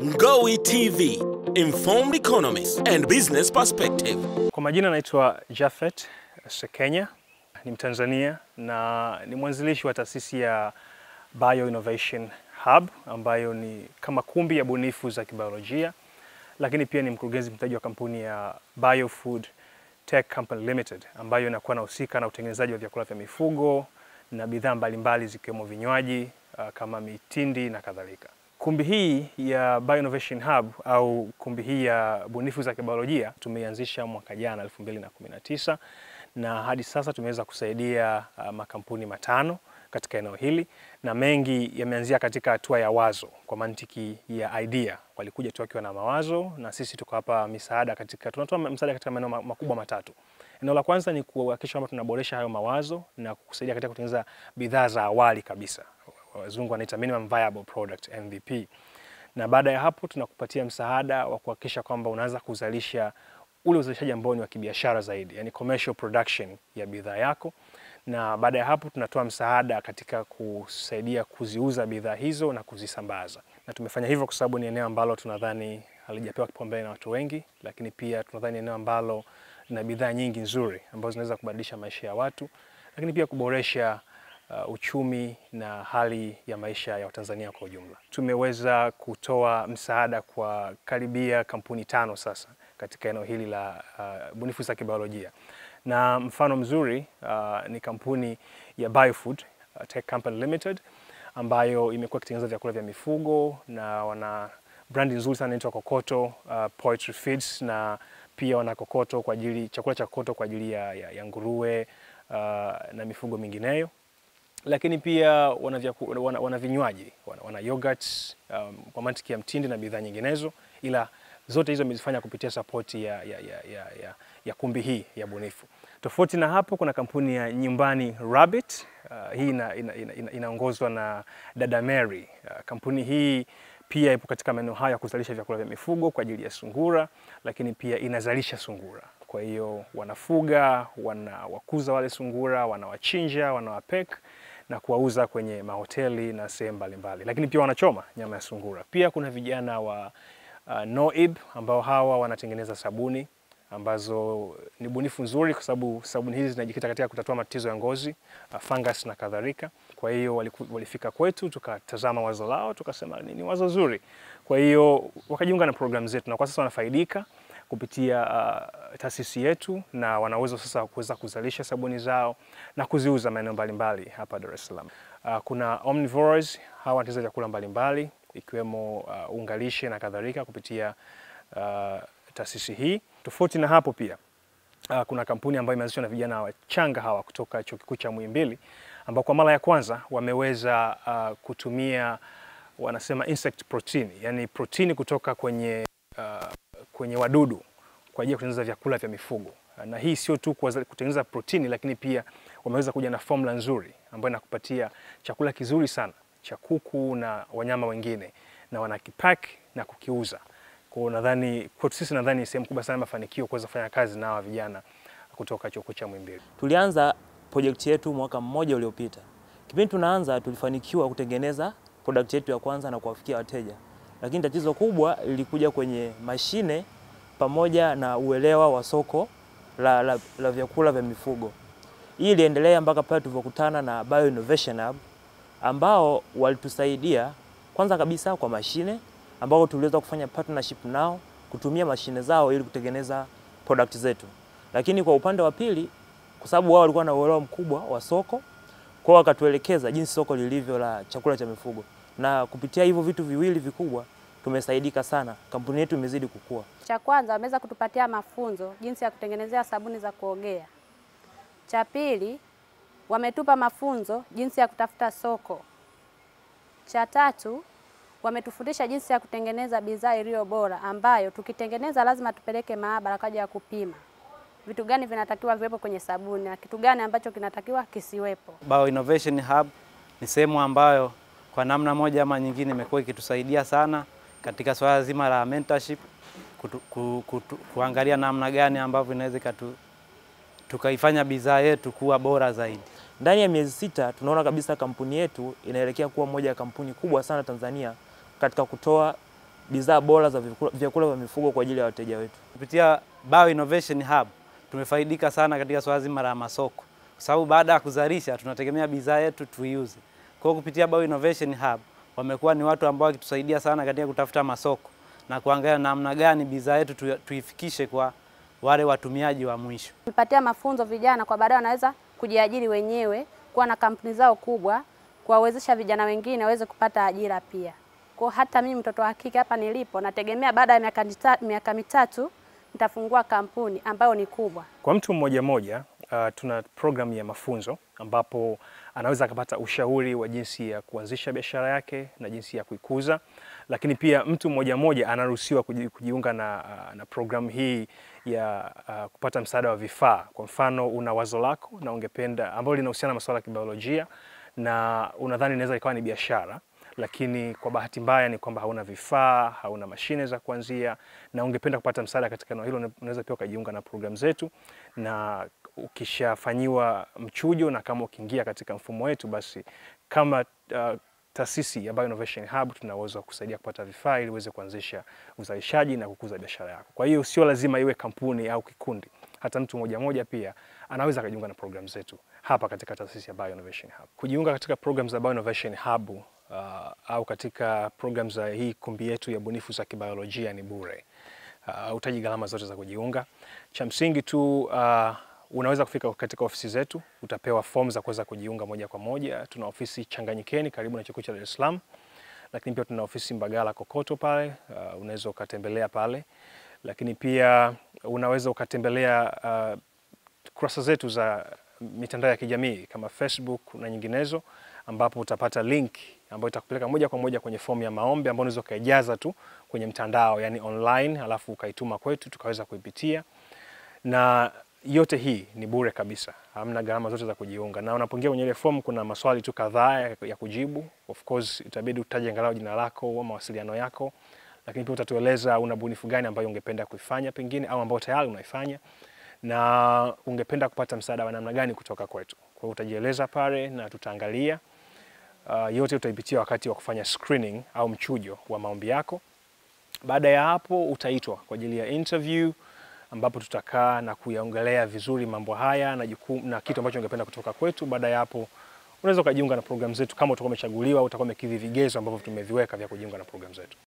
Ngowi TV, informed economists and business perspective. Kwa majina naitwa Jafet Sekenya, ni Mtanzania na ni mwanzilishi wa taasisi ya Bio Innovation Hub ambayo ni kama kumbi ya bunifu za kibiolojia, lakini pia ni mkurugenzi mtendaji wa kampuni ya Biofood Tech Company Limited ambayo inakuwa inahusika na utengenezaji wa vyakula vya mifugo na bidhaa mbalimbali zikiwemo vinywaji uh, kama mitindi na kadhalika. Kumbi hii ya Bio Innovation Hub au kumbi hii ya bunifu za kibiolojia tumeianzisha mwaka jana 2019 na hadi sasa tumeweza kusaidia uh, makampuni matano katika eneo hili na mengi yameanzia katika hatua ya wazo kwa mantiki ya idea. Walikuja tu wakiwa na mawazo na sisi tuko hapa misaada katika, tunatoa msaada katika maeneo ma- makubwa matatu. Eneo la kwanza ni kuhakikisha kwamba tunaboresha hayo mawazo na kusaidia katika kutengeneza bidhaa za awali kabisa, wazungu wanaita minimum viable product MVP, na baada ya hapo tunakupatia msaada wa kuhakikisha kwamba unaanza kuzalisha ule uzalishaji ambao ni wa kibiashara zaidi, yani commercial production ya bidhaa yako na baada ya hapo tunatoa msaada katika kusaidia kuziuza bidhaa hizo na kuzisambaza. Na tumefanya hivyo kwa sababu ni eneo ambalo tunadhani halijapewa kipaumbele na watu wengi, lakini pia tunadhani eneo ambalo lina bidhaa nyingi nzuri ambazo zinaweza kubadilisha maisha ya watu, lakini pia kuboresha uh, uchumi na hali ya maisha ya Watanzania kwa ujumla. Tumeweza kutoa msaada kwa karibia kampuni tano sasa katika eneo hili la uh, bunifu za kibiolojia na mfano mzuri uh, ni kampuni ya Biofood uh, Tech Company Limited ambayo imekuwa ikitengeneza vyakula vya mifugo na wana brandi nzuri sana inaitwa Kokoto uh, Poultry Feeds na pia wana kokoto kwa ajili chakula cha kokoto kwa ajili ya, ya, ya nguruwe uh, na mifugo mingineyo lakini pia wana, vyaku, wana, wana vinywaji wana, wana yogurts um, kwa mantiki ya mtindi na bidhaa nyinginezo, ila zote hizo amezifanya kupitia sapoti ya, ya, ya, ya, ya, ya kumbi hii ya bunifu. Tofauti na hapo, kuna kampuni ya Nyumbani Rabbit uh, hii ina, ina, ina, ina, inaongozwa na dada Mary. Uh, kampuni hii pia ipo katika maeneo haya ya kuzalisha vyakula vya mifugo kwa ajili ya sungura, lakini pia inazalisha sungura. Kwa hiyo wanafuga, wanawakuza wale sungura, wanawachinja, wanawapek na kuwauza kwenye mahoteli na sehemu mbalimbali, lakini pia wanachoma nyama ya sungura. Pia kuna vijana wa uh, Noib ambao hawa wanatengeneza sabuni ambazo ni bunifu nzuri, kwa sababu sabuni hizi zinajikita katika kutatua matatizo ya ngozi, uh, fungus na kadhalika. Kwa hiyo waliku, walifika kwetu tukatazama wazo lao, tukasema ni, ni wazo zuri. Kwa hiyo wakajiunga na programu zetu na kwa sasa wanafaidika kupitia uh, taasisi yetu na wana uwezo sasa kuweza kuzalisha sabuni zao na kuziuza maeneo mbalimbali hapa Dar es Salaam. Uh, kuna omnivores hawa wanatengeneza vyakula mbalimbali ikiwemo uh, ungalishe na kadhalika kupitia uh, taasisi hii. Tofauti na hapo pia uh, kuna kampuni ambayo imeanzishwa na vijana wachanga hawa kutoka Chuo Kikuu cha Muhimbili ambao kwa mara ya kwanza wameweza uh, kutumia wanasema insect protein, yani protini kutoka kwenye uh, kwenye wadudu kwa ajili ya kutengeneza vyakula vya mifugo. Na hii sio tu kutengeneza protini, lakini pia wameweza kuja na formula nzuri ambayo inakupatia chakula kizuri sana cha kuku na wanyama wengine, na wanakipack na kukiuza. Kwa hiyo nadhani kwetu sisi, nadhani ni sehemu kubwa sana mafanikio kuweza kufanya kazi na hawa vijana kutoka chuo kikuu cha Muhimbili. Tulianza project yetu mwaka mmoja uliopita. Kipindi tunaanza, tulifanikiwa kutengeneza product yetu ya kwanza na kuwafikia wateja lakini tatizo kubwa lilikuja kwenye mashine pamoja na uelewa wa soko la, la, la vyakula vya mifugo. Hii iliendelea mpaka pale tulivyokutana na Bio Innovation Hub ambao walitusaidia kwanza kabisa kwa mashine ambao tuliweza kufanya partnership nao kutumia mashine zao ili kutengeneza product zetu. Lakini kwa upande wa pili, kwa sababu wao walikuwa na uelewa mkubwa wa soko, kwao wakatuelekeza jinsi soko lilivyo la chakula cha mifugo na kupitia hivyo vitu viwili vikubwa tumesaidika sana, kampuni yetu imezidi kukua. Cha kwanza wameweza kutupatia mafunzo jinsi ya kutengenezea sabuni za kuogea. Cha pili wametupa mafunzo jinsi ya kutafuta soko. Cha tatu wametufundisha jinsi ya kutengeneza bidhaa iliyo bora ambayo tukitengeneza lazima tupeleke maabara kwa ajili ya kupima vitu gani vinatakiwa viwepo kwenye sabuni na kitu gani ambacho kinatakiwa kisiwepo. Bio Innovation Hub ni sehemu ambayo kwa namna moja ama nyingine imekuwa ikitusaidia sana katika swala zima la mentorship, kutu, kutu, kutu, kuangalia namna gani ambavyo inaweza tukaifanya bidhaa yetu kuwa bora zaidi. Ndani ya miezi sita tunaona kabisa kampuni yetu inaelekea kuwa moja ya kampuni kubwa sana Tanzania katika kutoa bidhaa bora za vyakula- vyakula vya mifugo kwa ajili ya wateja wetu. Kupitia Bio Innovation Hub tumefaidika sana katika swala zima la masoko, kwa sababu baada ya kuzalisha tunategemea bidhaa yetu tuiuze. Kwa hiyo kupitia Bio Innovation Hub wamekuwa ni watu ambao wakitusaidia sana katika kutafuta masoko na kuangalia namna gani bidhaa yetu tu- tuifikishe kwa wale watumiaji wa mwisho. Tumepatia mafunzo vijana kwa baadaye wanaweza kujiajiri wenyewe, kuwa na kampuni zao kubwa, kuwawezesha vijana wengine waweze kupata ajira pia. Kwa hata mimi mtoto wa kike hapa nilipo, nategemea baada ya miaka nita- miaka mitatu nitafungua kampuni ambayo ni kubwa. Kwa mtu mmoja mmoja uh, tuna programu ya mafunzo ambapo anaweza akapata ushauri wa jinsi ya kuanzisha biashara yake na jinsi ya kuikuza, lakini pia mtu mmoja mmoja anaruhusiwa kuji- kujiunga na, uh, na programu hii ya uh, kupata msaada wa vifaa. Kwa mfano, una wazo lako na ungependa ambalo linahusiana na masuala ya kibiolojia na unadhani inaweza ikawa ni biashara lakini kwa bahati mbaya ni kwamba hauna vifaa, hauna mashine za kuanzia na ungependa kupata msaada katika eneo hilo, unaweza pia ukajiunga na programu zetu, na ukishafanyiwa mchujo na kama ukiingia katika mfumo wetu, basi kama uh, taasisi ya Bio Innovation Hub tuna uwezo wa kusaidia kupata vifaa ili uweze kuanzisha uzalishaji na kukuza biashara yako. Kwa hiyo sio lazima iwe kampuni au kikundi, hata mtu mmoja mmoja pia anaweza akajiunga na programu zetu hapa katika taasisi ya Bio Innovation Hub. Kujiunga katika programu za Bio Innovation Hub uh, au katika programu za hii kumbi yetu ya bunifu za kibiolojia ni bure. Uh, utaji gharama zote za kujiunga. Cha msingi tu uh, unaweza kufika katika ofisi zetu, utapewa fomu za kuweza kujiunga moja kwa moja. Tuna ofisi Changanyikeni karibu na chuo kikuu cha Dar es Salaam, lakini pia tuna ofisi Mbagala Kokoto pale, uh, unaweza ukatembelea pale, lakini pia unaweza ukatembelea uh, kurasa zetu za mitandao ya kijamii kama Facebook na nyinginezo, ambapo utapata link ambayo itakupeleka moja kwa moja kwenye fomu ya maombi ambayo unaweza ukaijaza tu kwenye mtandao, yani online, alafu ukaituma kwetu tukaweza kuipitia, na yote hii ni bure kabisa, hamna gharama zote za kujiunga. Na unapoingia kwenye ile fomu kuna maswali tu kadhaa ya, ya kujibu. Of course itabidi utaje angalau jina lako au mawasiliano yako, lakini pia utatueleza una bunifu gani ambayo ungependa kuifanya pengine au ambayo tayari unaifanya na ungependa kupata msaada wa namna gani kutoka kwetu. Kwa hiyo utajieleza pale na tutaangalia. Uh, yote utaipitia wakati wa kufanya screening au mchujo wa maombi yako. Baada ya hapo utaitwa kwa ajili ya interview ambapo tutakaa na kuyaongelea vizuri mambo haya na jukumu na kitu ambacho ungependa kutoka kwetu. Baada ya hapo unaweza ukajiunga na programu zetu kama utakuwa umechaguliwa au utakuwa umekidhi vigezo ambavyo tumeviweka vya kujiunga na programu zetu.